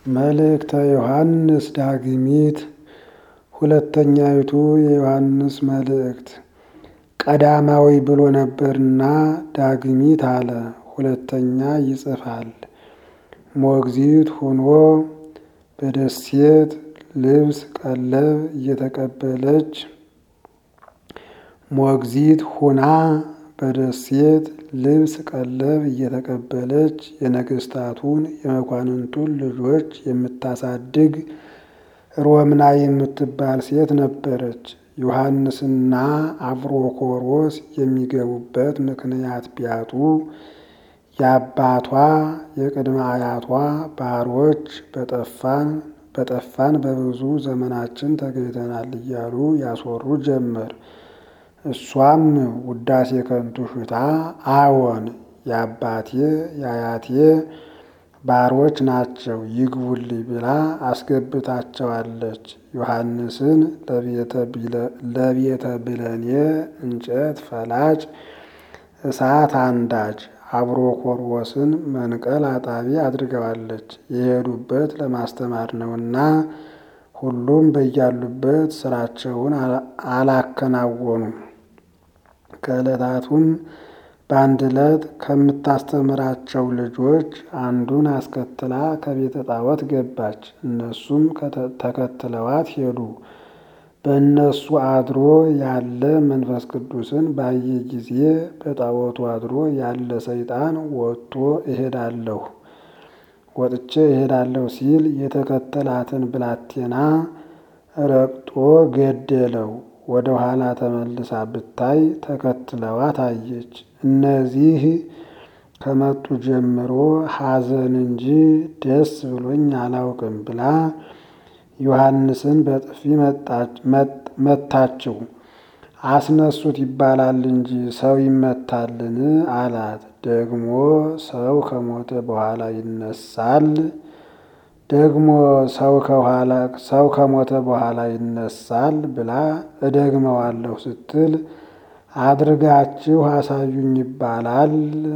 መልእክተ ዮሐንስ ዳግሚት ሁለተኛይቱ የዮሐንስ መልእክት ቀዳማዊ ብሎ ነበርና ዳግሚት አለ። ሁለተኛ ይጽፋል። ሞግዚት ሁኖ በደሴት ልብስ ቀለብ እየተቀበለች ሞግዚት ሁና በደሴት ልብስ ቀለብ እየተቀበለች የነገስታቱን የመኳንንቱን ልጆች የምታሳድግ ሮምና የምትባል ሴት ነበረች። ዮሐንስና አብሮኮሮስ የሚገቡበት ምክንያት ቢያጡ የአባቷ የቅድመ አያቷ ባሮች በጠፋን በጠፋን በብዙ ዘመናችን ተገኝተናል እያሉ ያስወሩ ጀመር። እሷም ውዳሴ ከንቱ ሽታ አዎን የአባቴ የአያቴ ባሮች ናቸው ይግቡልኝ ብላ አስገብታቸዋለች። ዮሐንስን ለቤተ ብለኔ እንጨት ፈላጭ እሳት አንዳች አብሮኮርዎስን መንቀል አጣቢ አድርገዋለች። የሄዱበት ለማስተማር ነውና ሁሉም በያሉበት ስራቸውን አላከናወኑም። ከዕለታቱም በአንድ ዕለት ከምታስተምራቸው ልጆች አንዱን አስከትላ ከቤተ ጣዖት ገባች። እነሱም ተከትለዋት ሄዱ። በእነሱ አድሮ ያለ መንፈስ ቅዱስን ባየ ጊዜ በጣዖቱ አድሮ ያለ ሰይጣን ወጥቶ እሄዳለሁ ወጥቼ እሄዳለሁ ሲል የተከተላትን ብላቴና ረግጦ ገደለው። ወደ ኋላ ተመልሳ ብታይ ተከትለዋት አየች። እነዚህ ከመጡ ጀምሮ ሐዘን እንጂ ደስ ብሎኝ አላውቅም ብላ ዮሐንስን በጥፊ መታችው። አስነሱት ይባላል እንጂ ሰው ይመታልን? አላት። ደግሞ ሰው ከሞተ በኋላ ይነሳል? ደግሞ ሰው ከኋላ ሰው ከሞተ በኋላ ይነሳል ብላ እደግመዋለሁ ስትል አድርጋችሁ አሳዩኝ ይባላል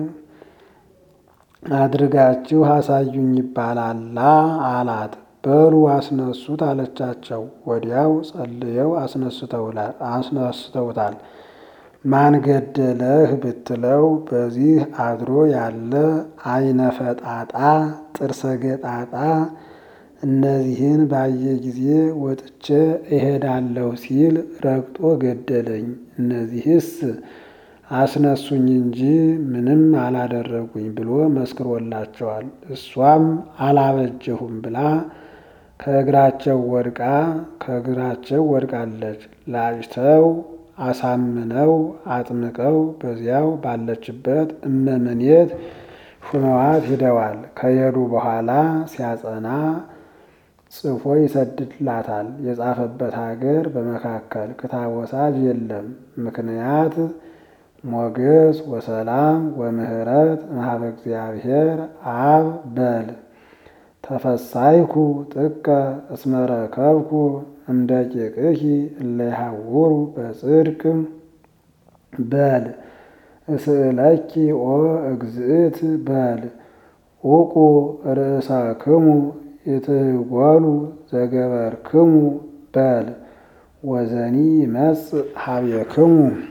አድርጋችሁ አሳዩኝ ይባላላ አላት። በሉ አስነሱት አለቻቸው። ወዲያው ጸልየው አስነስተውታል። ማን ገደለህ ብትለው በዚህ አድሮ ያለ አይነ ፈጣጣ ጥርሰ ገጣጣ እነዚህን ባየ ጊዜ ወጥቼ እሄዳለሁ ሲል ረግጦ ገደለኝ። እነዚህስ አስነሱኝ እንጂ ምንም አላደረጉኝ ብሎ መስክሮላቸዋል። እሷም አላበጀሁም ብላ ከእግራቸው ወድቃ ከእግራቸው ወድቃለች። ላጭተው አሳምነው አጥምቀው በዚያው ባለችበት እመምኔት ሹመዋት ሂደዋል። ከሄዱ በኋላ ሲያጸና ጽፎ ይሰድድላታል። የጻፈበት ሀገር በመካከል ክታብ ወሳጅ የለም። ምክንያት ሞገስ ወሰላም ወምህረት እምኀበ እግዚአብሔር አብ በል ተፈሳይኩ ጥቀ እስመ ረከብኩ እምደቂቅኪ እለ ይሐውሩ በጽድቅ በል እስእለኪ ኦ እግዝእት በል ዑቁ ርእሳክሙ ኢትጎሉ ዘገበርክሙ በል ወዘኒ ይመጽእ ኀቤክሙ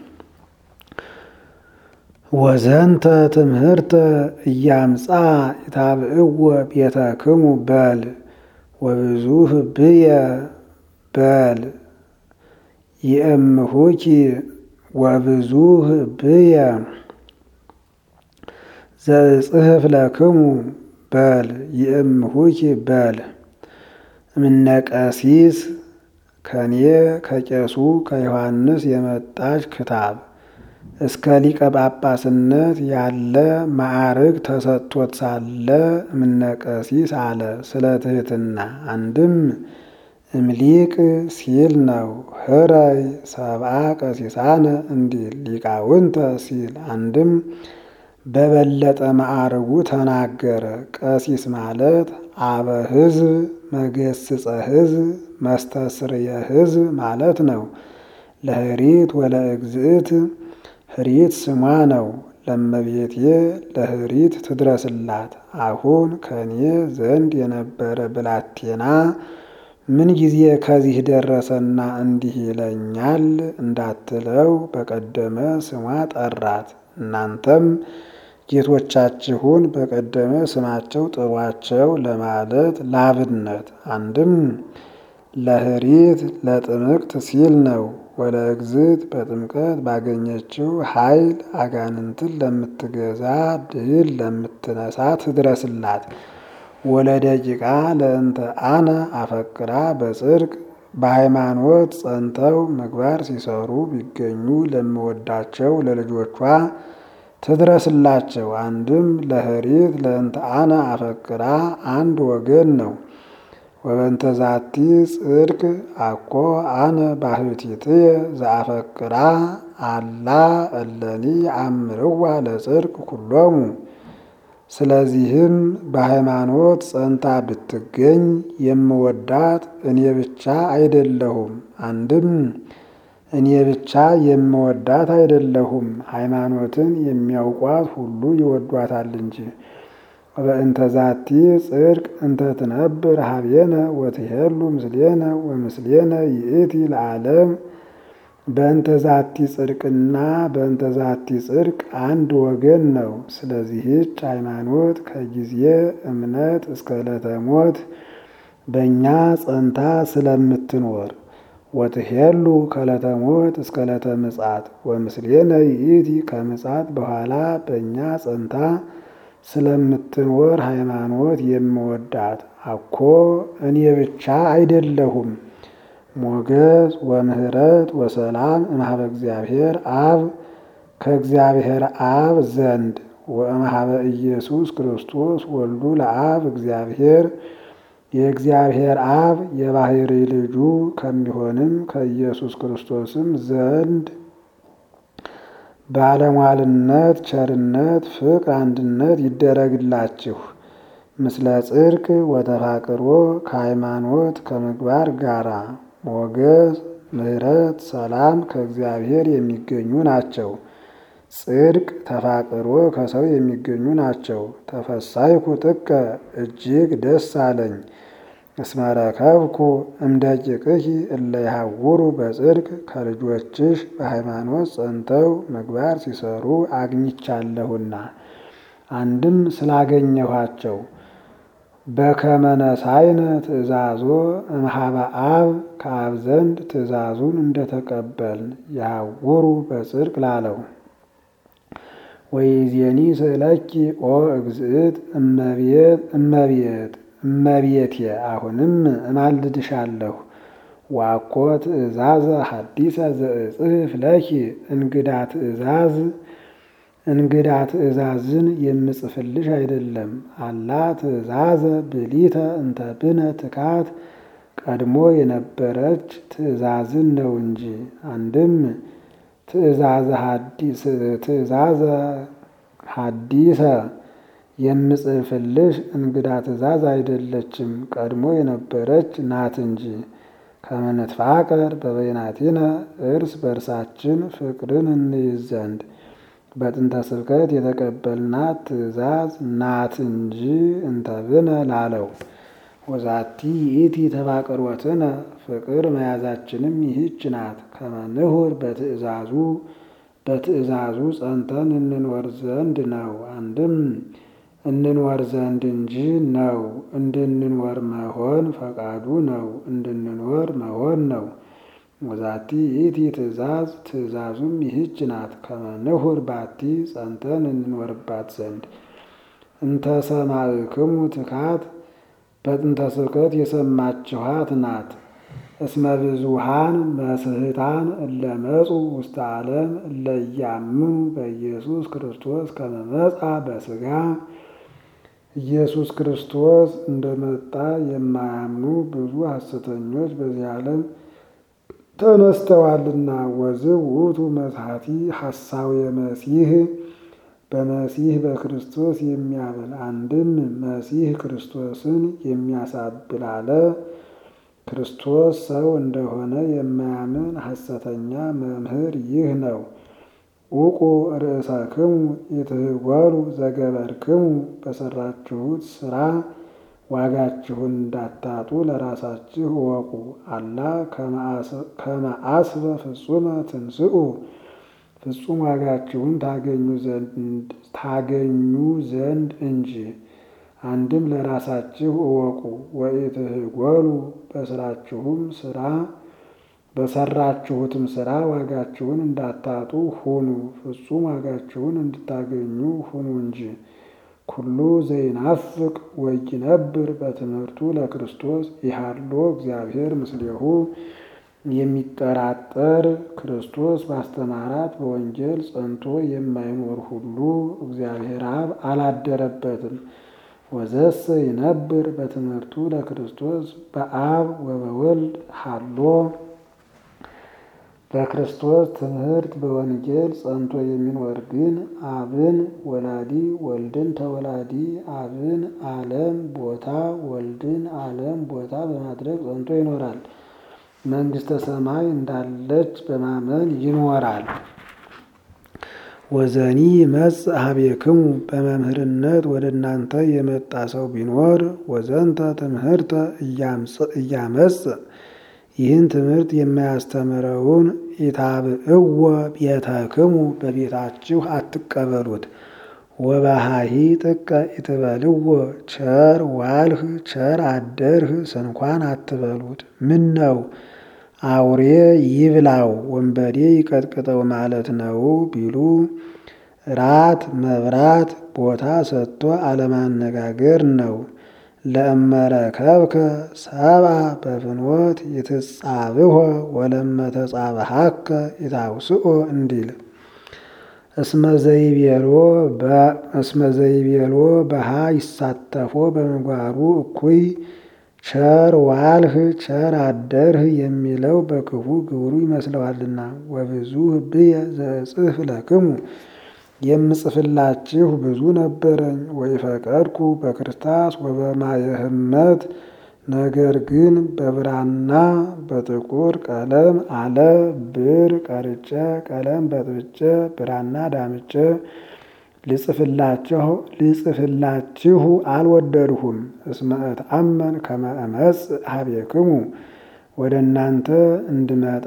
ወዘንተ ትምህርተ እያምጻ ይታብዕዎ ቤተክሙ በል ወብዙህ ብየ በል ይእምሁኪ ወብዙህ ብየ ዘጽሕፍ ለክሙ በል ይእምሁኪ በል እምነቀሲስ ከኔ ከቄሱ ከዮሐንስ የመጣች ክታብ እስከ ሊቀ ጳጳስነት ያለ ማዕርግ ተሰጥቶት ሳለ እምነቀሲስ አለ። ስለ ትሕትና አንድም እምሊቅ ሲል ነው። ህረይ ሰብአ ቀሲሳነ እንዲል ሊቃውንተ ሲል አንድም በበለጠ ማዕርጉ ተናገረ። ቀሲስ ማለት አበ ሕዝብ መገስጸ ሕዝብ መስተስርየ ሕዝብ ማለት ነው። ለህሪት ወለእግዝእት ህሪት ስሟ ነው። ለመቤቴ ለህሪት ትድረስላት። አሁን ከኔ ዘንድ የነበረ ብላቴና ምን ጊዜ ከዚህ ደረሰና እንዲህ ይለኛል እንዳትለው በቀደመ ስሟ ጠራት። እናንተም ጌቶቻችሁን በቀደመ ስማቸው ጥሯቸው ለማለት ላብነት አንድም ለህሪት ለጥምቅት ሲል ነው። ወለ እግዝት በጥምቀት ባገኘችው ኃይል አጋንንትን ለምትገዛ ድል ለምትነሳ ትድረስላት። ወለ ደቂቃ ለእንተ አነ አፈቅራ በጽድቅ በሃይማኖት ጸንተው ምግባር ሲሰሩ ቢገኙ ለምወዳቸው ለልጆቿ ትድረስላቸው። አንድም ለህሪት ለእንተ አነ አፈቅራ አንድ ወገን ነው። ወበንተ ዛቲ ጽድቅ አኮ አነ ባህቲትየ ዘአፈቅራ አላ እለኒ አምርዋ ለጽድቅ ኩሎሙ። ስለዚህም በሃይማኖት ጸንታ ብትገኝ የምወዳት እኔ ብቻ አይደለሁም። አንድም እኔ ብቻ የምወዳት አይደለሁም፣ ሃይማኖትን የሚያውቋት ሁሉ ይወዷታል እንጂ። በእንተ ዛቲ ጽድቅ እንተ ትነብር ሀቤነ ወትሄሉ ምስሌነ ወምስሌነ ይእቲ ለዓለም። በእንተ ዛቲ ጽድቅና በእንተ ዛቲ ጽድቅ አንድ ወገን ነው። ስለዚህች ሃይማኖት ከጊዜ እምነት እስከ ዕለተ ሞት በእኛ ጸንታ ስለምትኖር ወትሄሉ ከዕለተ ሞት እስከ ዕለተ ምጽአት ወምስሌነ ይእቲ ከምጽአት በኋላ በእኛ ጸንታ ስለምትኖር ሃይማኖት የምወዳት አኮ እኔ ብቻ አይደለሁም። ሞገስ ወምህረት ወሰላም እምኀበ እግዚአብሔር አብ ከእግዚአብሔር አብ ዘንድ ወእምኀበ ኢየሱስ ክርስቶስ ወልዱ ለአብ እግዚአብሔር የእግዚአብሔር አብ የባሕሪ ልጁ ከሚሆንም ከኢየሱስ ክርስቶስም ዘንድ ባለሟልነት፣ ቸርነት፣ ፍቅር፣ አንድነት ይደረግላችሁ ምስለ ጽድቅ ወተፋቅሮ ከሃይማኖት ከምግባር ጋራ ሞገስ፣ ምሕረት፣ ሰላም ከእግዚአብሔር የሚገኙ ናቸው። ጽድቅ ተፋቅሮ ከሰው የሚገኙ ናቸው። ተፈሳይኩ ጥቀ እጅግ ደስ አለኝ እስመ ረከብኩ እምደቂቅኪ እለ ይሃውሩ በጽድቅ ከልጆችሽ በሃይማኖት ጸንተው ምግባር ሲሰሩ አግኝቻለሁና አንድም ስላገኘኋቸው በከመ ነሳይነ ትእዛዞ እምኀበ አብ ከአብ ዘንድ ትእዛዙን እንደተቀበልን ያውሩ በጽድቅ ላለው ወይዜኒ ስእለኪ ኦ እግዝእት እመቤት እመቤት እመቤቴ አሁንም እማልድሻለሁ ዋኮ ትእዛዘ ሐዲሰ ዘእጽሕፍ ለኪ እንግዳ ትእዛዝ እንግዳ ትእዛዝን የምጽፍልሽ አይደለም። አላ ትእዛዘ ብሊተ እንተ ብነ ትካት ቀድሞ የነበረች ትእዛዝን ነው እንጂ አንድም ትእዛዘ ሐዲሰ የምጽፍልሽ እንግዳ ትእዛዝ አይደለችም፣ ቀድሞ የነበረች ናት እንጂ። ከመንትፋቀር በበይናቲነ እርስ በርሳችን ፍቅርን እንይዝ ዘንድ በጥንተ ስብከት የተቀበልናት ትእዛዝ ናት እንጂ እንተብነ ላለው ወዛቲ ይእቲ ተፋቅሮትነ ፍቅር መያዛችንም ይህች ናት። ከመንሁር በትእዛዙ በትእዛዙ ጸንተን እንኖር ዘንድ ነው። አንድም እንኖር ዘንድ እንጂ ነው። እንድንኖር መሆን ፈቃዱ ነው። እንድንኖር መሆን ነው። ወዛቲ ይእቲ ትእዛዝ ትእዛዙም ይህች ናት። ከመንሁር ባቲ ጸንተን እንኖርባት ዘንድ እንተ ሰማዕክሙ ትካት በጥንተ ስብከት የሰማችኋት ናት። እስመ ብዙሃን መስህታን እለ መጹ ውስተ ዓለም እለ ኢያምኑ በኢየሱስ ክርስቶስ ከመ መጻ በሥጋ ኢየሱስ ክርስቶስ እንደመጣ የማያምኑ ብዙ ሐሰተኞች በዚህ ዓለም ተነስተዋልና። ወዝብ ውእቱ መዝሐቲ ሐሳዌ መሲህ በመሲህ በክርስቶስ የሚያብል አንድም መሲህ ክርስቶስን የሚያሳብል አለ። ክርስቶስ ሰው እንደሆነ የማያምን ሐሰተኛ መምህር ይህ ነው። ውቁ ርእሰክሙ ኢትህጐሉ ዘገበርክሙ በሰራችሁት ስራ ዋጋችሁን እንዳታጡ ለራሳችሁ እወቁ። አላ ከመአስበ ፍጹመ ትንስኡ ፍጹም ዋጋችሁን ታገኙ ዘንድ እንጂ። አንድም ለራሳችሁ እወቁ። ወኢትህጐሉ በስራችሁም ስራ በሰራችሁትም ስራ ዋጋችሁን እንዳታጡ ሁኑ። ፍጹም ዋጋችሁን እንድታገኙ ሁኑ እንጂ። ኩሉ ዘይናፍቅ ወይነብር በትምህርቱ ለክርስቶስ ይሃሎ እግዚአብሔር ምስሌሁ የሚጠራጠር ክርስቶስ ባስተማራት በወንጌል ጸንቶ የማይኖር ሁሉ እግዚአብሔር አብ አላደረበትም። ወዘሰ ይነብር በትምህርቱ ለክርስቶስ በአብ ወበወልድ ሃሎ በክርስቶስ ትምህርት በወንጌል ጸንቶ የሚኖር ግን አብን ወላዲ ወልድን ተወላዲ አብን ዓለም ቦታ ወልድን ዓለም ቦታ በማድረግ ጸንቶ ይኖራል። መንግሥተ ሰማይ እንዳለች በማመን ይኖራል። ወዘኒ መጽ ሀቤክሙ በመምህርነት ወደ እናንተ የመጣ ሰው ቢኖር ወዘንተ ትምህርተ እያመጽ ይህን ትምህርት የማያስተምረውን ኢታብእወ ቤተክሙ በቤታችሁ አትቀበሉት። ወባሃሂ ጥቀ ኢትበልዎ ቸር ዋልህ ቸር አደርህ ስንኳን አትበሉት። ምን ነው አውሬ ይብላው ወንበዴ ይቀጥቅጠው ማለት ነው ቢሉ ራት መብራት ቦታ ሰጥቶ አለማነጋገር ነው። ለእመረከብከ ሰብአ በፍኖት ይትጻብሖ ወለመተጻብሐከ ይታውስኦ እንዲል እስመ ዘይቤሎ በሃ ይሳተፎ በምግባሩ እኩይ ቸር ዋልህ ቸር አደርህ የሚለው በክፉ ግብሩ ይመስለዋልና። ወብዙ ህብየ ዘእጽፍ ለክሙ የምጽፍላችሁ ብዙ ነበረኝ። ወይፈቀድኩ በክርስታስ ወበማየ ህመት ነገር ግን በብራና በጥቁር ቀለም አለ ብር ቀርጬ ቀለም በጥብጬ ብራና ዳምጬ ልጽፍላችሁ ልጽፍላችሁ አልወደድሁም። እስመ እትአመን ከመ እመጽእ ሀቤክሙ ወደ እናንተ እንድመጣ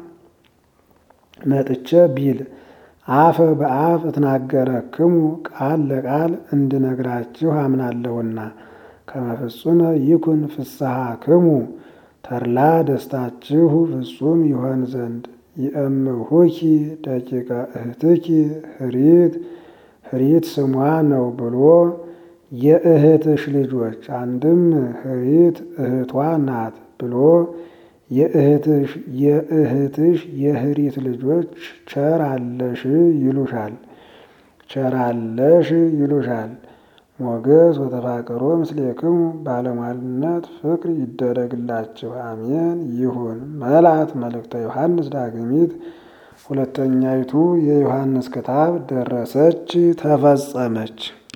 መጥቼ ቢል አፈ በአፍ እትናገረክሙ ቃል ለቃል እንድነግራችሁ አምናለሁና። ከመፍጹመ ይኩን ፍስሐክሙ ተድላ ደስታችሁ ፍጹም ይሆን ዘንድ ይእምሁኪ ደቂቀ እህትኪ ህሪት ህሪት ስሟ ነው ብሎ የእህትሽ ልጆች አንድም ህሪት እህቷ ናት ብሎ የእህትሽ የእህትሽ የህሪት ልጆች ቸር አለሽ ይሉሻል ቸር አለሽ ይሉሻል። ሞገስ ወተፋቀሮ ምስሌክሙ ባለሟልነት ፍቅር ይደረግላችሁ አሜን ይሁን። መልአት መልእክተ ዮሐንስ ዳግሚት ሁለተኛይቱ የዮሐንስ ክታብ ደረሰች ተፈጸመች።